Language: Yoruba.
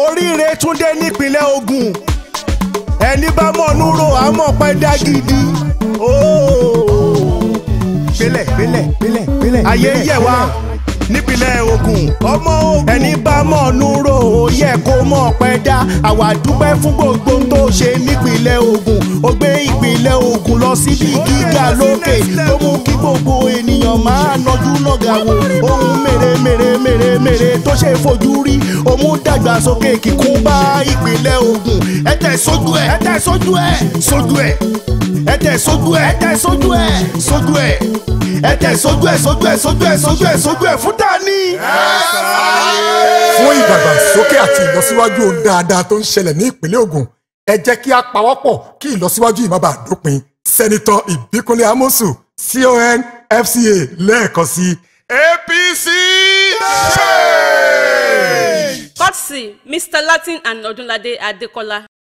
oríire túndé nípínlẹ̀ Ògùn ẹni bá mọ̀ núrò àmọ́ pẹ́ dá gidi. gbélẹ̀ gbélẹ̀ gbélẹ̀ gbélẹ̀. ayé yẹ̀ wá nípínlẹ̀ Ògùn ọmọ Ògùn ẹni bá mọ̀ núrò ó yẹ kó mọ̀ pẹ́ dá àwa dúpẹ́ fún gbogbo ohun tó ṣe nípínlẹ̀ Ògùn ó gbé ìpínlẹ̀ Ògùn lọ síbi gíga lókè tó mú kí gbogbo ènìyàn máa nọjú lọ́gà wo ohun mèrè mèrè mèrè mèrè tó ṣe fojú rí òun dàgbàsókè kíkún bá ìpínlẹ̀ Ògùn ẹ tẹ̀ sójú ẹ̀ ẹ tẹ̀ sójú ẹ̀ sójú ẹ̀ ẹ tẹ̀ sójú ẹ̀ ẹ tẹ̀ sójú ẹ̀ sójú ẹ̀ ẹ tẹ̀ sójú ẹ̀ sójú ẹ̀ sójú ẹ̀ sójú ẹ̀ sójú ẹ̀ fún tani. fún ìdàgbàsókè àti ìlọsíwájú ohun dáadáa tó ń ṣẹlẹ̀ ní ìpínlẹ̀ Ògùn ẹ jẹ́ kí a pawọ́pọ̀ kí ìlọsíwájú yìí má bàa dópin sẹ́nitọ́ Ìbíkúnlé Amósù CON FCA lẹ́ẹ̀kan sí APC change. Courtesy Mr. Latin and Odunlade Adekola.